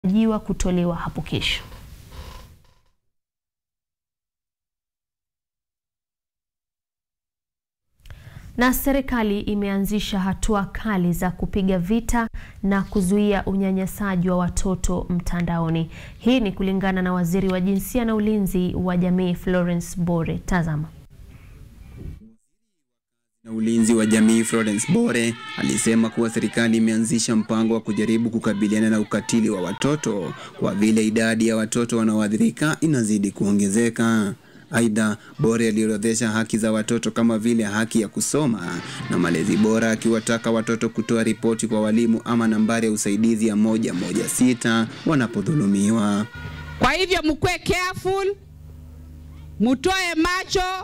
jiwa kutolewa hapo kesho. Na serikali imeanzisha hatua kali za kupiga vita na kuzuia unyanyasaji wa watoto mtandaoni. Hii ni kulingana na Waziri wa Jinsia na Ulinzi wa Jamii Florence Bore. Tazama. na ulinzi wa jamii Florence Bore alisema kuwa serikali imeanzisha mpango wa kujaribu kukabiliana na ukatili wa watoto kwa vile idadi ya watoto wanaoathirika inazidi kuongezeka. Aidha, Bore aliorodhesha haki za watoto kama vile haki ya kusoma na malezi bora, akiwataka watoto kutoa ripoti kwa walimu ama nambari ya usaidizi ya moja moja sita wanapodhulumiwa. Kwa hivyo mkuwe careful, mutoe macho.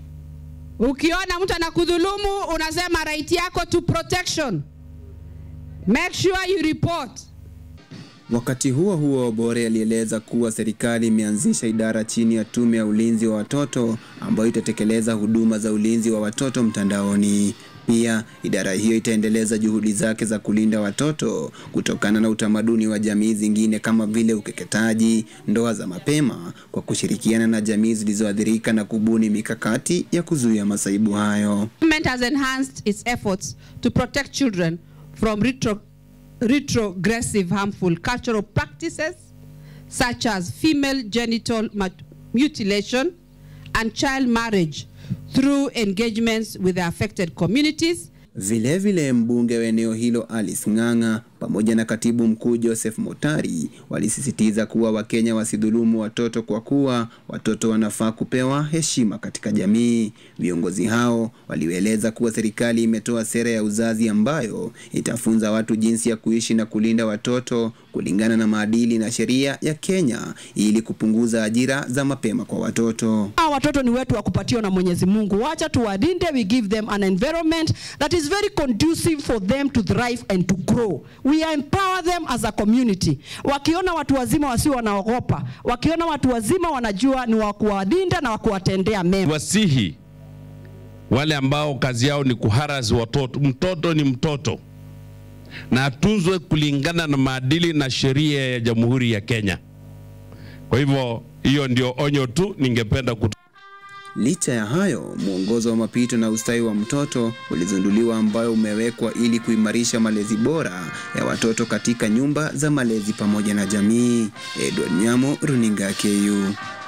Ukiona mtu anakudhulumu, unasema right yako to protection. Make sure you report. Wakati huo huo, Bore alieleza kuwa serikali imeanzisha idara chini ya tume ya ulinzi wa watoto ambayo itatekeleza huduma za ulinzi wa watoto mtandaoni. Pia idara hiyo itaendeleza juhudi zake za kulinda watoto kutokana na utamaduni wa jamii zingine kama vile ukeketaji, ndoa za mapema, kwa kushirikiana na jamii zilizoathirika na kubuni mikakati ya kuzuia masaibu hayo. Government has enhanced its efforts to protect children from retro, retrogressive harmful cultural practices such as female genital mut- mutilation and child marriage through engagements with the affected communities Vilevile vile mbunge wa eneo hilo Alice Ng'ang'a pamoja na katibu mkuu Joseph Motari walisisitiza kuwa Wakenya wasidhulumu watoto kwa kuwa watoto wanafaa kupewa heshima katika jamii. Viongozi hao walieleza kuwa serikali imetoa sera ya uzazi ambayo itafunza watu jinsi ya kuishi na kulinda watoto kulingana na maadili na sheria ya Kenya ili kupunguza ajira za mapema kwa watoto. Hawa watoto ni wetu wa kupatiwa na Mwenyezi Mungu. Wacha tuwalinde, we give them an environment that is very conducive for them to thrive and to grow. We empower them as a community. Wakiona watu wazima wasio wanaogopa, wakiona watu wazima wanajua ni wa kuwalinda na wa kuwatendea mema. wasihi wale ambao kazi yao ni kuharas watoto. Mtoto ni mtoto na atunzwe kulingana na maadili na sheria ya Jamhuri ya Kenya. Kwa hivyo hiyo ndio onyo tu ningependa kutoa. Licha ya hayo, mwongozo wa mapito na ustawi wa mtoto ulizinduliwa ambayo umewekwa ili kuimarisha malezi bora ya watoto katika nyumba za malezi pamoja na jamii. Edward Nyamo, Runinga KU.